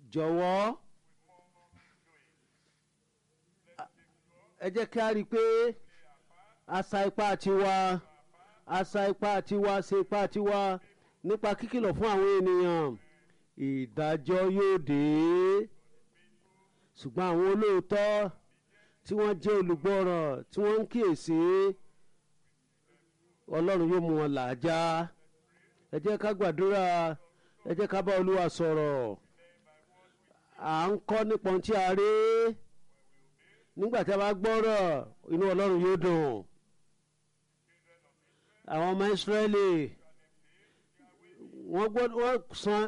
jọ̀wọ́ ẹ jẹ́ kí a rí i pé asa ipá tiwa asa ipá tiwa ṣe ipá tiwa nípa kíkìlọ̀ fún àwọn ènìyàn ìdájọ́ yóò dé ṣùgbọ́n àwọn olóòótọ́ tí wọ́n jẹ́ olùgbọ́ràn tí wọ́n ń kíyèsí ọlọ́run yóò mú wọn làájá ẹ jẹ́ ká gbàdúrà ẹ jẹ́ ká bá olúwa sọ̀rọ̀ à ń kọ́ nípa ohun tí a rí nígbà tí a bá gbọ́rọ̀ inú ọlọ́run yóò dùn àwọn ọmọ ìsírẹ́lì wọ́n gbọ́dọ̀ wọ́n san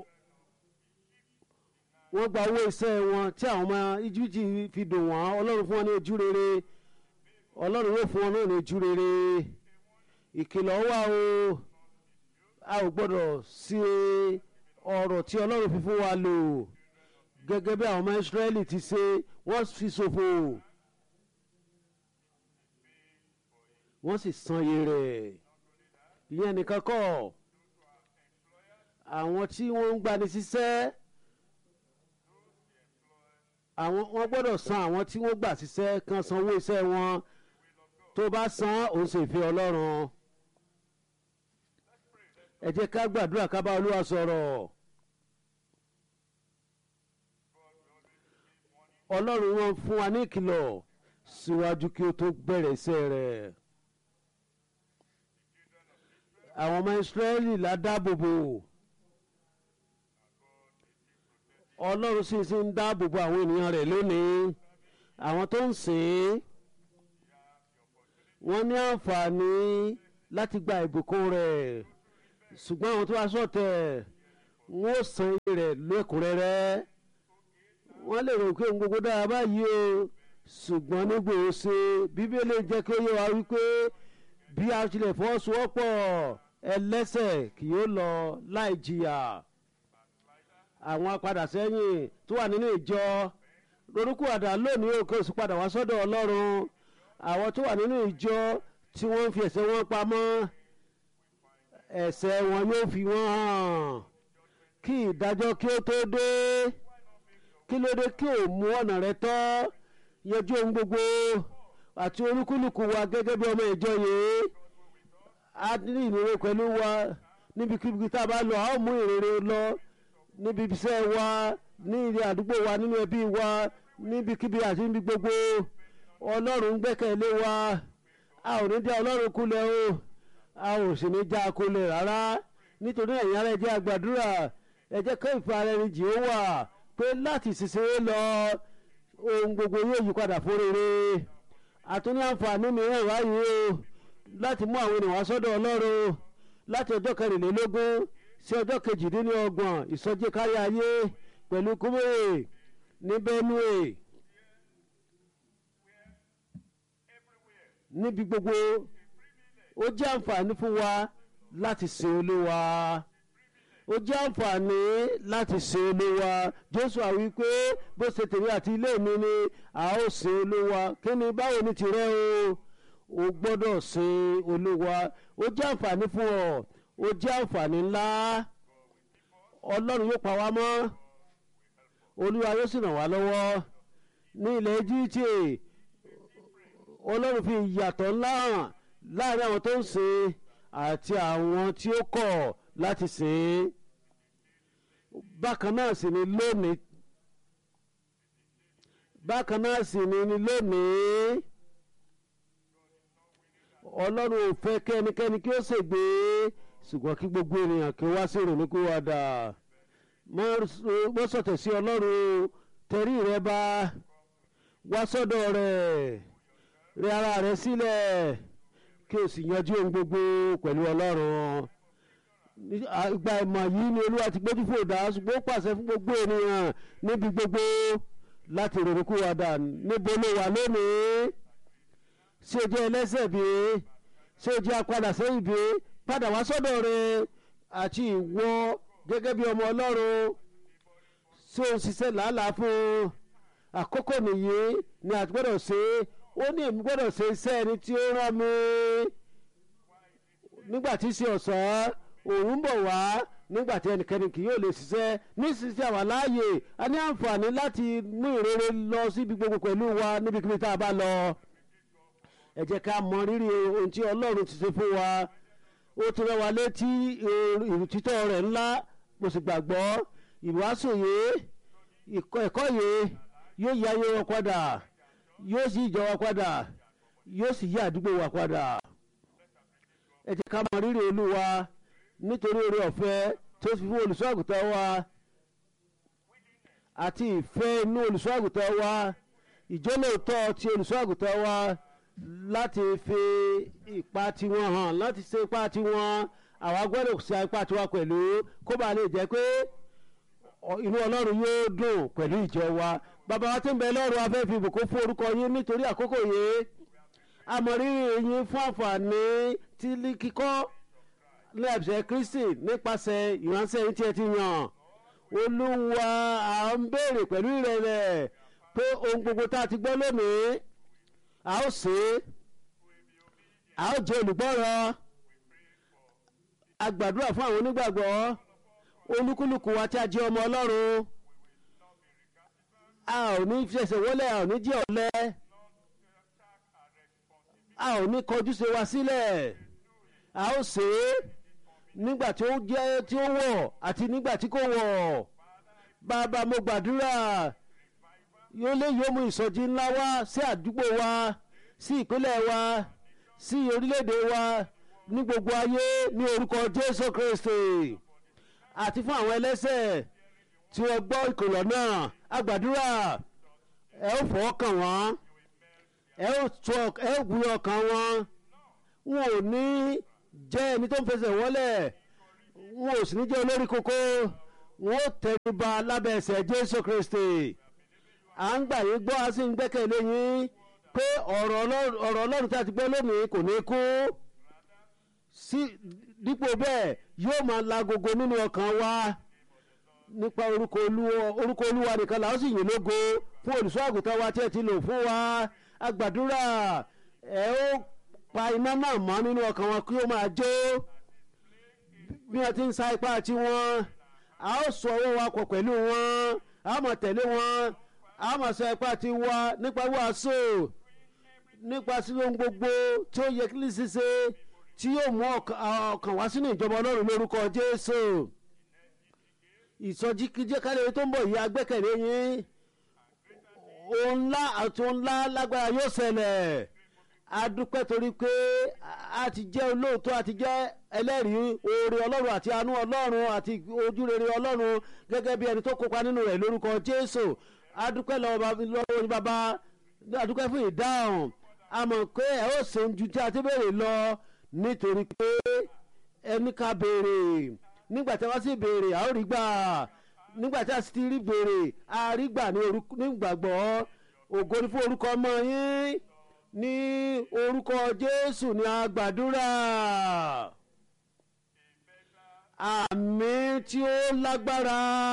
wọ́n gba owó iṣẹ́ wọn tí àwọn ọmọ íjíbítì fi dùn wọ́n ọlọ́run fún wọn ní ojú rere ọlọ́run yóò fún wọn náà ní ojú rere ìkìlọ̀ wà o a ò gbọ́dọ̀ sí ọ̀rọ̀ tí ọlọ́run fi fún wa lò gẹ́gẹ́ bí àwọn ọmọ ìsírẹ́lì ti ṣe wọ́n fi ṣòfò wọ́n sì san iye rẹ̀ ìyẹn nìkan kọ́ àwọn tí wọ́n ń gbani síṣẹ́ àwọn wọ́n gbọ́dọ̀ san àwọn tí wọ́n gbà síṣẹ́ kan sanwó iṣẹ́ wọn tó bá san òun sì fi ọlọ́run ẹ jẹ́ ká gbàdúrà ká bá olúwa sọ̀rọ̀ ọlọ́run wọn fún wa ní ìkìlọ̀ síwájú kí ó tó bẹ̀rẹ̀ iṣẹ́ rẹ̀ àwọn ọmọ ìsírẹ́lì la dáàbòbò ọlọ́run sì sì ń dáàbòbò àwọn ènìyàn rẹ̀ lónìí àwọn tó ń sìn wọ́n ní àǹfààní láti gba ìbùkún rẹ̀ ṣùgbọ́n àwọn tó wá sọ̀tẹ̀ wọ́n ó san iye rẹ̀ lẹ́kùnrẹ́rẹ́ wọ́n lè rò pé ohun gbogbo dára báyìí o ṣùgbọ́n nígbò ó ṣe bíbélì jẹ́ kí ó yé wa wípé bí a tilẹ̀ fọwọ́sowọ́pọ̀ ẹlẹ́sẹ̀ kì yóò lọ láì jìyà àwọn apadà sẹ́yìn tó wà nínú ìjọ lórúkọ àdá lónìí òkè oṣù padà wá sọ́dọ̀ ọlọ́run àwọn tó wà nínú ìjọ tí wọ́n ń fi ẹ̀ṣẹ̀ wọn pamọ́ ẹ̀ṣẹ̀ wọn yóò fi wọ́n hàn kí ìdájọ́ kí ó tó dé kí ló dé kí ò mú ọ̀nà rẹ tọ́ yanjú ohun gbogbo àti olúkúlùkù wa gẹ́gẹ́ bí ọmọ ìjọ yìí á ní ìrere pẹ̀lú wa níbikíbi tá a bá lọ a ó mú ìrere lọ níbi iṣẹ́ wa ní ilé àdúgbò wa nínú ẹbí wa níbikíbi àti níbi gbogbo ọlọ́run ń gbẹ́kẹ̀lé wa a ò ní já ọlọ́run kulẹ̀ o a ò sì ní já kulẹ̀ rárá nítorí ẹ̀yin ara ẹ jẹ́ àgbàdúrà ẹ jẹ́ kó ìfẹ́ ara ẹni jì ó wà pé láti ṣiṣẹ́ lọ ohun gbogbo yóò yí padà fún rere àtúní àǹfààní mìíràn wáyé o láti mú àwọn ènìyàn wá sọ́dọ̀ ọlọ́run láti ọjọ́ kẹrìnlélógún sí ọjọ́ kejìdínlọ́gbọ̀n ìsọjí kárí ayé pẹ̀lú kúmóye ní benue níbi gbogbo ó jẹ́ àǹfààní fún wa láti sin olúwa ó jẹ́ àǹfààní láti sin olúwa jésù àwí pé bó ṣe tèmi àti ilé mi ni a ó sin olúwa kí ni báwo ni tìrẹ o o gbọ́dọ̀ sin olúwa ó jẹ́ àǹfààní fún ọ ó jẹ́ àǹfààní ńlá ọlọ́run yóò pa wá mọ́ olúwa yóò sì ràn wá lọ́wọ́ ní ilẹ̀ jíjì ọlọ́run fi ìyàtọ̀ ńlá hàn láàrin àwọn tó ń sìn àti àwọn tí ó kọ̀ láti sìn bákan náà sì ni lónìí bákan náà sì ni ni lónìí ọlọ́run ò fẹ́ kí ẹnikẹ́ni kí ó ṣègbé ṣùgbọ́n kí gbogbo ènìyàn kí ó wá sí ìrònúkúwàdà mọ́ sọ̀tẹ̀ sí ọlọ́run tẹrí rẹ bá wá sọ́dọ̀ rẹ̀ rẹ ara rẹ sílẹ̀ kí o sì yanjú ohun gbogbo pẹ̀lú ọlọ́run ìgbà ìmọ̀ yìí ni olúwa ti gbójú fò dá ṣùgbọ́n ó pàṣẹ fún gbogbo ènìyàn níbi gbogbo láti ìrònúkúwàdà níbo ló wà lónìí ṣé o jẹ́ ẹlẹ́sẹ̀ bí ṣé o jẹ́ apadà sẹ́yìn bí padà wá sọ́dọ̀ rẹ àti ìwọ gẹ́gẹ́ bí ọmọ ọlọ́run ṣé o ń ṣiṣẹ́ làálàá fún àkókò nìyí ni àti gbọ́dọ̀ ṣe ó ní èmi gbọ́dọ̀ ṣe iṣẹ́ ẹni tí ó rán mi nígbà tí ṣe ọ̀sán òun bọ̀ wá nígbà tí ẹnikẹ́ni kì yóò lè ṣiṣẹ́ nísinsìnyí àwa láàyè a ní àǹfààní láti mú ìrere lọ síbi gbogbo pẹ̀lú wa níbikíbi tá a bá lọ ẹ jẹ́ ká mọ rírì ohun tí ọlọ́run ti ṣe fún wa ó ti rán wa létí ìrùtítọ́ rẹ̀ ńlá mo sì gbàgbọ́ ìwàásù yìí ẹ̀kọ́ yìí yóò yí ayé wa padà yóò sì ìjọ wa padà yóò sì yí àdúgbò wa padà ẹ jẹ́ ká mọ rírì olúwa nítorí oore ọ̀fẹ́ tó fi fún olùṣọ́ àgùntàn wa àti ìfẹ́ inú olùṣọ́ àgùntàn wa ìjọ́lóòótọ́ ti olùṣọ́ àgùntàn wa láti fi ipa tiwọn hàn láti ṣe ipa tiwọn àwa gbọ́dọ̀ ṣe ipa tiwa pẹ̀lú kó bàa lè jẹ́ pé inú ọlọ́run yóò dùn pẹ̀lú ìjọ wa bàbá wa tí ń bẹ lọ́rùn afẹ́ fi ìbùkún fún orúkọ yín nítorí àkókò yìí àmọ̀rírì yín fún àǹfààní tí kíkọ́ ní ẹ̀bùsẹ̀ kristi nípasẹ̀ ìránṣẹ́ yín tí ẹ ti yàn olúwa à ń béèrè pẹ̀lú ìrẹ̀lẹ̀ pé ohun gbogbo tá a ti gbọ́ lónìí a ó ṣe é a ó jẹ́ olùgbọ́rọ̀ a gbàdúrà fún àwọn onígbàgbọ́ olúkúlùkù wa tí a jẹ́ ọmọ ọlọ́run a ò ní fẹsẹ̀ wọlé a ò ní jẹ́ ọ̀lẹ a ò ní kọjú ṣe wa sílẹ̀ a ó ṣe é nígbà tí ó jẹ́ tí ó wọ̀ àti nígbà tí kò wọ̀ bàbá mo gbàdúrà yóò lè yóò mú ìsọjí ńlá wá sí àdúgbò wa sí ìpínlẹ̀ wa sí orílẹ̀-èdè wa ní gbogbo ayé ní orúkọ Jésù Kristi àti fún àwọn ẹlẹ́sẹ̀ tí wọ́n gbọ́ ìkìlọ̀ náà a gbàdúrà ẹ ó fọwọ́ kàn wọ́n ẹ ó tọ́ ẹ ó gbé ọkàn wọn wọn ò ní jẹ́ ẹni tó ń fẹsẹ̀ wọlé wọn ò sì ní jẹ́ olórí kókó wọn ó tẹríba lábẹ́ ẹsẹ̀ Jésù Kristi à ń gbà yín gbọ́ a sì ń gbẹ́kẹ̀lé yín pé ọ̀rọ̀ Ọlọ́run tí a ti gbọ́ lónìí kò ní kú sí dípò bẹ́ẹ̀ yóò máa lagogo nínú ọkàn wa nípa orúkọ Olúwa nìkan làwọn sì yìn lógo fún olùṣọ́ àgùntàn wa tí ẹ ti lò fún wa a gbàdúrà ẹ ó pa iná náà mọ́ nínú ọkàn wọn kí ó máa jó bí wọ́n ti ń sa ipá tiwọn a ó sọ owó wa pọ̀ pẹ̀lú wọn a ó máa tẹ̀lé wọn a ó máa sọ ipá tiwa nípa wàásù nípa sí ohun gbogbo tí ó yẹ kí ní ṣíṣe tí yóò mú ọkàn wá sínú ìjọba ọlọ́run lórúkọ jésù ìsọjí kíjẹ́kálẹ̀ tó ń bọ̀ yìí agbẹ́kẹ̀lé yín ohun ńlá àti ohun ńlá lágbára yóò ṣẹlẹ̀ adúpẹ́ torí pé a ti jẹ́ olóòótọ́ a ti jẹ́ ẹlẹ́rìí oore ọlọ́run àti àánú ọlọ́run àti ojúrere ọlọ́run gẹ́gẹ́ bí ẹni tó kópa nínú rẹ̀ lórúkọ jésù adúpẹ́ lọ́wọ́ bàbá adúpẹ́ fún ìdáhùn a mọ̀ pé ẹ ó ṣe ju tí a ti béèrè lọ nítorí pé ẹni ká béèrè nígbà tí wọ́n sì béèrè a ó rí gbà nígbà tí a sì ti rí béèrè a rí gbà ní ìgbàgbọ́ ògo ni fún orúkọ ọmọ yín ní orúkọ Jésù ní a gbàdúrà àmín tí ó lágbára.